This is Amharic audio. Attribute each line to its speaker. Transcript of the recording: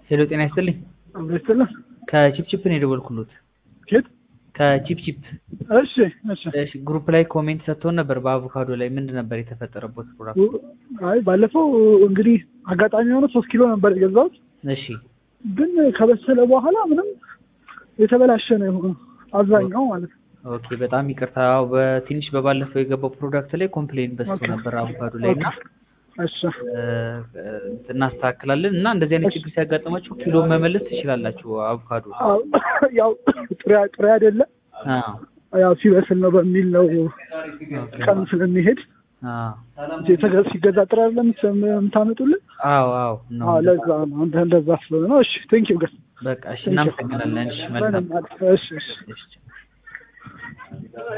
Speaker 1: ሄሎ ጤና ይስጥልኝ።
Speaker 2: አብረስትልህ
Speaker 1: ከቺፕቺፕ ነው የደወልኩሎት።
Speaker 2: ኬት
Speaker 1: ከቺፕቺፕ
Speaker 2: እሺ እሺ
Speaker 1: እሺ፣ ግሩፕ ላይ ኮሜንት ሰጥቶን ነበር በአቮካዶ ላይ ምንድን ነበር የተፈጠረበት ፕሮዳክት?
Speaker 2: አይ ባለፈው እንግዲህ አጋጣሚ የሆነ ሶስት ኪሎ ነበር የገዛሁት
Speaker 1: እሺ
Speaker 2: ግን ከበሰለ በኋላ ምንም የተበላሸ ነው የሆነው አብዛኛው ማለት ነው።
Speaker 1: ኦኬ፣ በጣም ይቅርታ። ያው በትንሽ በባለፈው የገባው ፕሮዳክት ላይ ኮምፕሌን በዝቶ
Speaker 2: ኦኬ።
Speaker 1: ነበር አቮካዶ ላይ እና
Speaker 2: እሺ
Speaker 1: እ፣ እናስተካክላለን እና እንደዚህ አይነት ችግር ሲያጋጥማችሁ ኪሎ መመለስ ትችላላችሁ። አቮካዶ
Speaker 2: አዎ፣ ያው ጥሬ ጥሬ አይደለም
Speaker 1: አዎ
Speaker 2: ያው ሲበስል ነው በሚል ነው
Speaker 1: ኦኬ።
Speaker 2: ቀኑ ስለሚሄድ
Speaker 1: አዎ
Speaker 2: የተገ- ሲገዛ ጥሬ አይደለም የምታመጡልን።
Speaker 1: አዎ አዎ ነው
Speaker 2: አዎ ለዛ ነው እንደ እንደዛ ስለሆነ ነው። እሺ ቴንክ ዩ ገስ
Speaker 1: በቃ እሺ፣ እናመሰግናለን። እሺ መልካም
Speaker 2: እሺ እሺ
Speaker 1: እሺ